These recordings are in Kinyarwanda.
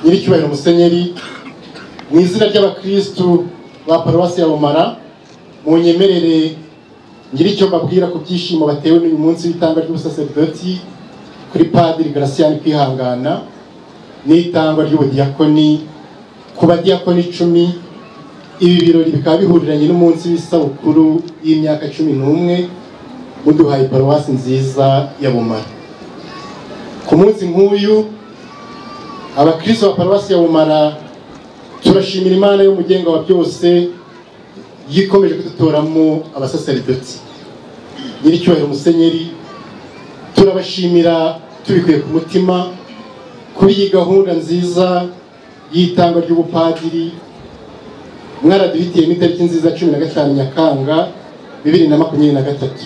nyiricyubahiro musenyeri mu izina ry'abakirisitu ba paruwasi ya bumara mu nyemerere ngira icyo mbabwira ku byishimo batewe n'uyu munsi w'itanga ry'ubusaserdoti kuri padiri garasiyani kwihangana n'itangwa ry'ubudiyakoni ku badiyakoni icumi ibi birori bikaba bihuriranye n'umunsi w'isabukuru y'imyaka cumi n'umwe muduhaye paruwasi nziza ya bumara ku munsi nk'uyu abakristo ba paruwasi ya bumara turashimira imana y'umugenga wa byose yikomeje kudutoramo abasaseridoti nyiricyubahiro musenyeri turabashimira tubikuye ku mutima kuri iyi gahunda nziza y'itangwa ry'ubupadiri mwaraduhitiyemo itariki nziza cumi na gatanu nyakanga bibiri na makumyabiri na gatatu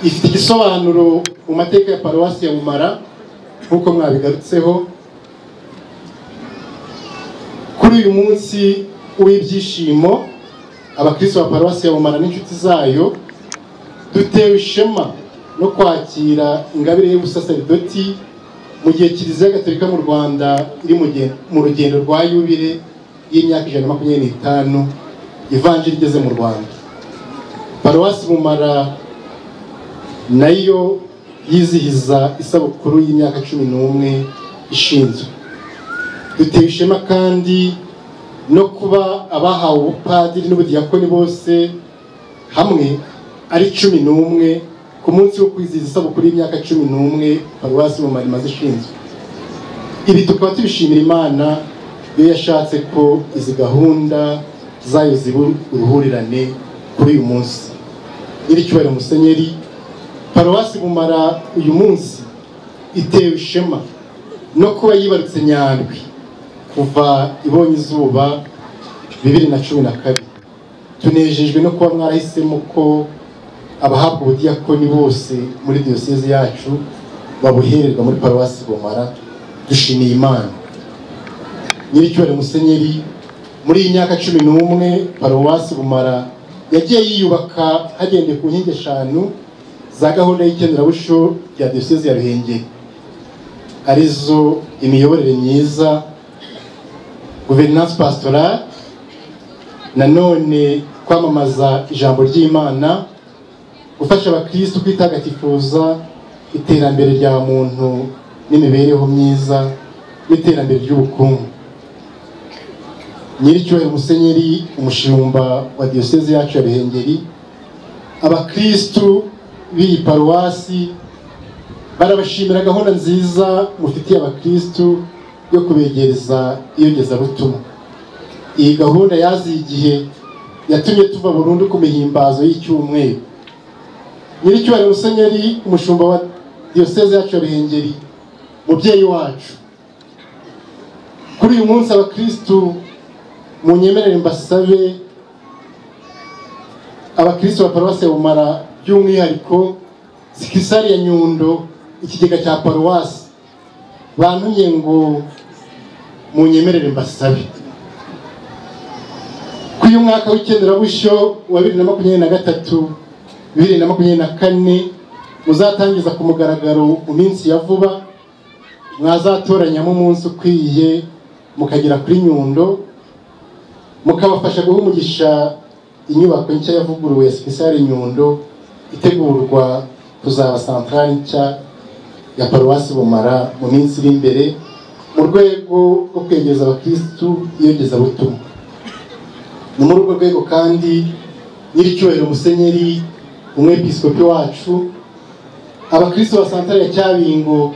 ifite igisobanuro mu mateka ya paruwasi ya bumara nk'uko mwabigarutseho kuri uyu munsi w'ibyishimo abakristo ba paruwasi ya bumara n'inshuti zayo dutewe ishema no kwakira ingabire y'ubusaseridoti mu gihe kiliziya gatolika mu rwanda iri mu rugendo rwa yubire y'imyaka ijana na makumyabiri n'itanu ivanjiri igeze mu rwanda paruwasi bumara nayo yizihiza isabukuru y'imyaka cumi n'umwe ishinzwe duteye ishema kandi no kuba abahawe ubupadiri n'ubudiyakoni bose hamwe ari cumi n'umwe ku munsi wo kwizihiza isabukuru y'imyaka cumi n'umwe paruwasi mu marima zishinzwe ibi tukaba tubishimira imana iyo yashatse ko izi gahunda zayo ziba uruhurirane kuri uyu munsi nyiricyubahiro musenyeri paruwasi bumara uyu munsi itewe ishema no kuba yibarutse nyandwi kuva ibonye izuba bibiri na cumi na kabiri tunejejwe no kuba mwarahisemo ko abahabwa ubudiyakoni bose muri diyosezi yacu babuhererwa muri paruwasi bumara dushimiye imana nyiricyubahiro musenyeri muri iyi myaka cumi n'umwe paruwasi bumara yagiye yiyubaka hagendeye ku nkingi eshanu za gahunda y'ikenderabuco rya diyosezi ya ruhengeri arizo imiyoborere myiza guverinance pastorale nanone kwamamaza ijambo ry'imana gufasha abakirisitu kwitagatifuza iterambere rya muntu n'imibereho myiza n'iterambere ry'ubukungu nyiricyubahiro musenyeri umushumba wa diyoseze yacu ya ruhengeri abakirisitu b'iyi paruwasi barabashimira gahunda nziza mufitiye abakirisitu yo kubegereza iyogezabutumwa iyi gahunda yaziye igihe yatumye tuva burundu ku mihimbazo y'icyumweru nyiricyubahiro musenyeri umushumba wa diyoseze yacu ya ruhengeri mubyeyi wacu kuri uyu munsi abakirisitu mu nyemerere mbasabe abakirisitu ba paruwasi ya bumara by'umwihariko sikisari ya nyundo ikigega cya paruwasi bantumye ngo munyemerere mbasabe ko uyu mwaka w'ikenerabushyo wa bibiri na makumyabiri na gatatu bibiri na makumyabiri na kane muzatangiza ku mugaragaro mu minsi ya vuba mwazatoranyamo umunsi ukwiye mukagera kuri nyundo mukabafasha guha umugisha inyubako nshya yavuguruwe ya sipesiyare nyundo itegurwa kuzaba santarari nshya ya paruwasi bumara mu minsi iri imbere mu rwego rwo kwegereza abakirisitu iyogezabutumwa ni muri urwo rwego kandi nyiricyubahiro musenyeri umwepiskopi wacu abakirisitu ba santare ya cyabingo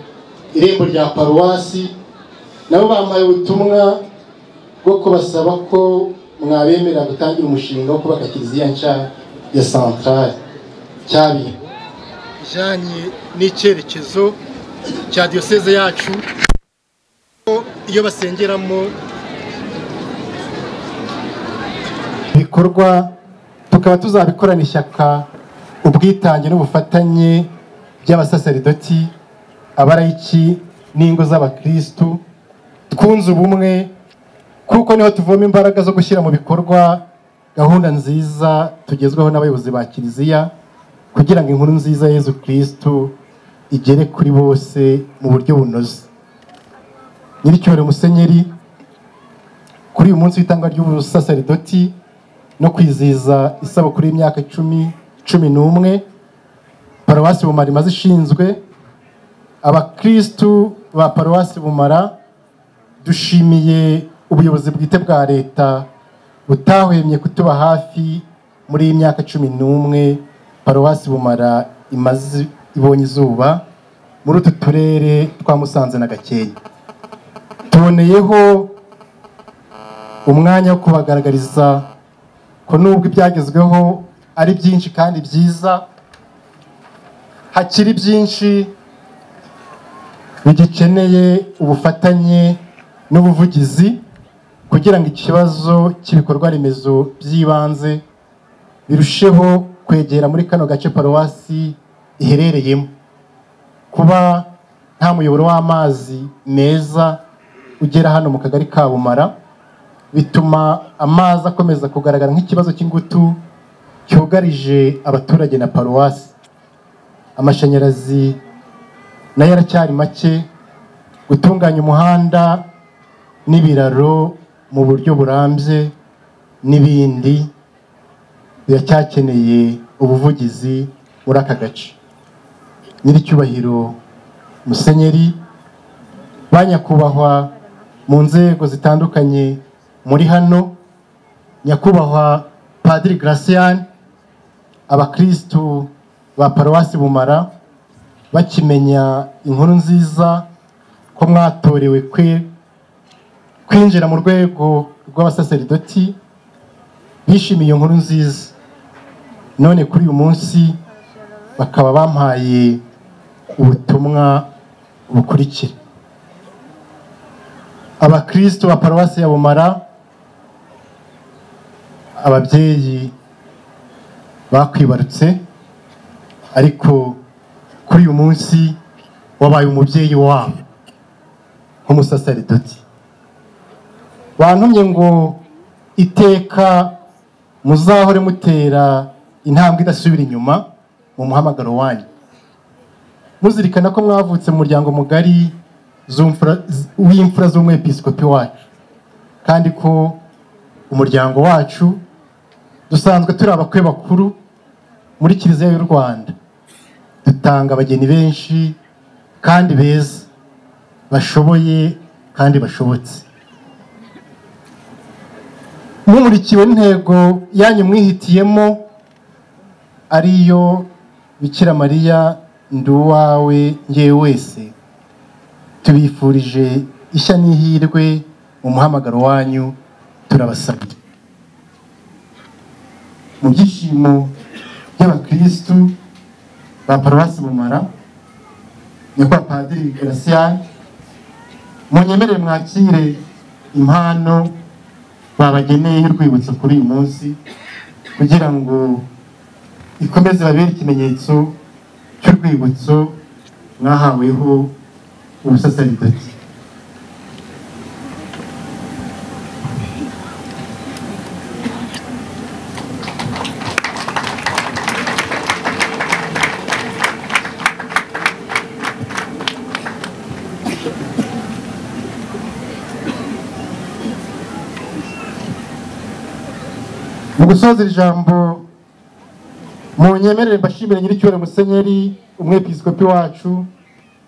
irembo rya paruwasi nabo bampaye ubutumwa bwo kubasaba ko mwabemerera gutangira umushinga wo kubaka kiliziya nshya ya santare cyabingo bijyanye n'icyerekezo cya diyoseze yacu iyo basengeramo bikorwa tukaba tuzabikorana ishyaka ubwitange n'ubufatanye by'abasaseridoti abarayiki n'ingo z'abakirisitu twunze ubumwe kuko niho tuvoma imbaraga zo gushyira mu bikorwa gahunda nziza tugezweho n'abayobozi ba kiliziya kugira ngo inkuru nziza yezu kirisitu igere kuri bose mu buryo bunoze nyiricyubahiro musenyeri kuri uyu munsi w'itanga ry'ubusaseridoti no kwizihiza isabukuru y'imyaka icumi cumi n'umwe paruwasi bumara imaze ishinzwe abakirisitu ba paruwasi bumara dushimiye ubuyobozi bwite bwa leta butahwemye kutuba hafi muri iyi myaka cumi n'umwe paruwasi bumara imaze ibonye izuba muri utu turere twa musanze na gakenke tuboneyeho umwanya wo kubagaragariza ko nubwo ibyagezweho ari byinshi kandi byiza hakiri byinshi bigikeneye ubufatanye n'ubuvugizi kugira ngo ikibazo cy'ibikorwa remezo by'ibanze birusheho kwegera muri kano gace paruwasi iherereyemo kuba nta muyoboro w'amazi meza ugera hano mu kagari ka bumara bituma amazi akomeza kugaragara nk'ikibazo cy'ingutu cyugarije abaturage na paruwasi amashanyarazi nayo aracyari make gutunganya umuhanda n'ibiraro mu buryo burambye n'ibindi biracyakeneye ubuvugizi muri aka gace nyiricyubahiro musenyeri banyakubahwa mu nzego zitandukanye muri hano nyakubahwa padiri Gracian abakirisitu ba paruwasi bumara bakimenya inkuru nziza ko mwatorewe kwe kwinjira mu rwego rw'abasaseridoti bishimiye iyo nkuru nziza none kuri uyu munsi bakaba bampaye ubutumwa bukurikira abakirisitu ba paruwasi ya bumara ababyeyi bakwibarutse ariko kuri uyu munsi wabaye umubyeyi wabo nk'umusaseridoti bantumye ngo iteka muzahore mutera intambwe idasubira inyuma mu muhamagaro wanyu muzirikana ko mwavutse mu muryango mugari w'imfura z'umwepiskopi wacu kandi ko umuryango wacu dusanzwe turi abakwe bakuru muri kiliziya y'u rwanda dutanga abageni benshi kandi beza bashoboye kandi bashobotse mumurikiwe n'intego yanyu mwihitiyemo ariyo bikira mariya ndi uwawe ngewe wese tubifurije ishya n'ihirwe mu muhamagaro wanyu turabasabye mu byishimo by'abakirisitu ba paruwasi bumara nyakwa padiri garasiyani munyemerere mwakire impano babageneye y'urwibutso kuri uyu munsi kugira ngo ikomeze babere ikimenyetso cy'urwibutso mwahaweho ubusaseridoti mu gusoza iri jambo mu nyemerere mbashimire nyiricyubahiro musenyeri umwepiskopi wacu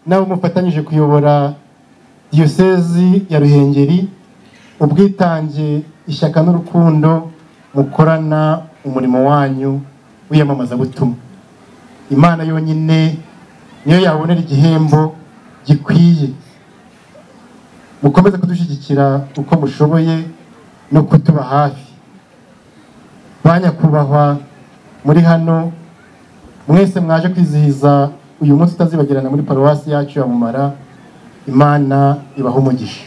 nawe umufatanyije kuyobora diyosezi ya ruhengeri ubwitange ishyaka n'urukundo mukorana umurimo wanyu w'iyamamazabutumwa imana yonyine niyo yabonera igihembo gikwiye mukomeze kudushyigikira uko mushoboye no kutuba hafi ba nyakubahwa muri hano mwese mwaje kwizihiza uyu munsi utazibagirana muri paruwasi yacu ya mumara imana ibaha umugisha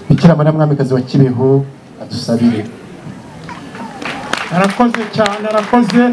bikira mariya mwamikazi wa kibeho adusabire arakoze cyane arakoze